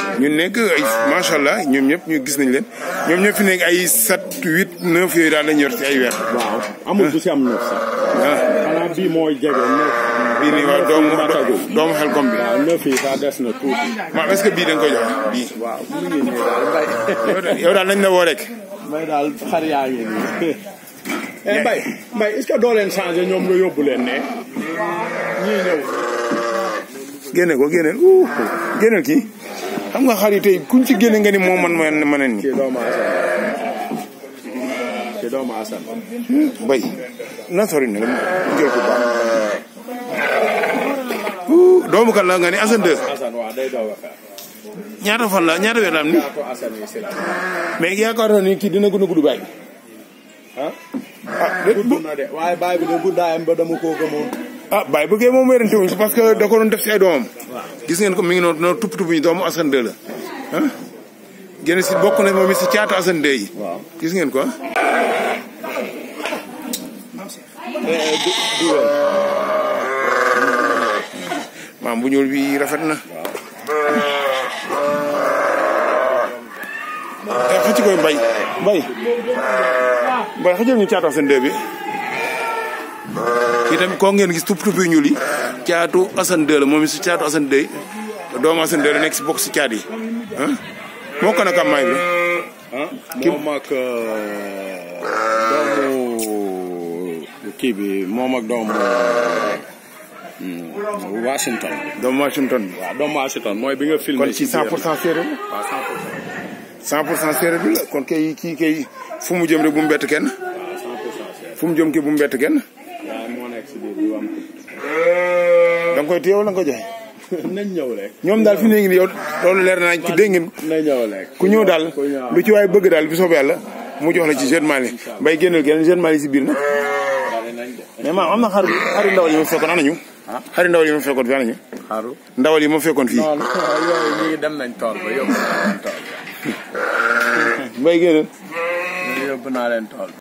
ñu nekk ay macha allah ñoom ñëpp ñu gis nañ leen ñoom ñëpp fi nekk ay sept huit neuf yooyu daal lañu yor ci ay weer. waaw amul bu si am neuf sax. ah xanaa bii mooy jege neuf. bii nii waaw doomu doomu xel kom bi. waaw neuf yi sax des na tuuti. waaw est-ce que bii da nga koy jox bii. waaw mu ngi nii daal mbay. yow daal yow daal nañ la woo rek. mbay daal xar yaa ngi nii. eh mbay mbay est-ce que doo leen changé ñoom nga yóbbu leen ne. ñii ñëw. génne ko génneel uh génneel kii xam nga xar yi tey kuñ ci génne nga ni moo man ma ma nen ci doomu asan. ci doomu asan. bay na sori na jël ko baax uh doomu kan la nga ni Assane 2 asan waaw day doog a xaar. ñaata fan la ñaata weer la am ni ko asan yi si la. mais yaakaaroon ni kii dina gën a gudd bàyyi ah. ah de gudd na de waaye baay bi de guddaayam ba dama koo gëmoon. ah bàyyi bëggee moom wérante wuñ parce que da ko doon def si ay doomam gis ngeen ko mi ngi noonu noonu tupp tupp yi doomu Assane 2 la ah génn si bokk na moom it si caatu Assane 2 yi waaw. gis ngeen ko ah du du wen. maam bu ñuul bi rafet na te xëcc koy mbay mbay mbay xëccal ñu caatu Assane 2 bi kii tamit koo ngeen gis tupp tupp yu ñuul yi caatu Assane 2 la moom it si caatu Assane 2 doomu Assane 2 la nekk si bokk si caat yi ah moo ko nag am maay bi ah moom ak doomu kii bi moom ak doomu hmm, Washington. doomu Washington bi waaw doomu Washington mooy bi nga filmé. kon ci 100 pour cent séeréer la waaw 100 pour cent. 100 pour cent séeréer bi la kon kay kii kay fu mu jëm rek bu mu bett kenn waaw 100 pour cent c'est fu mu jëm kii bu mu bett kenn waaye moo nekk si biir bi am da nga koy téye wala nga koy joxe nañ ñëw rek. ñoom daal fi mu ne nii yow loolu leer na ci dégg ngeen nañ ñëw rek. ku ñëw daal ku ñëw lu ci waay bëgg daal bi soobee yàlla mu jox la ci jeune Mali bay génneel geneen jeune Mali si biir nag daal nañ de. mais maam am na xar xari ndawal yi ma fekkoon anañu xari ndawal yi ma fekkoon fi anañu xaru. ndawal yi ma fekkoon fii non non yooyu ñii dem nañ tool ba yóbbu naa leen tool ba. mbay génneel ñii yóbbu naa leen tool ba.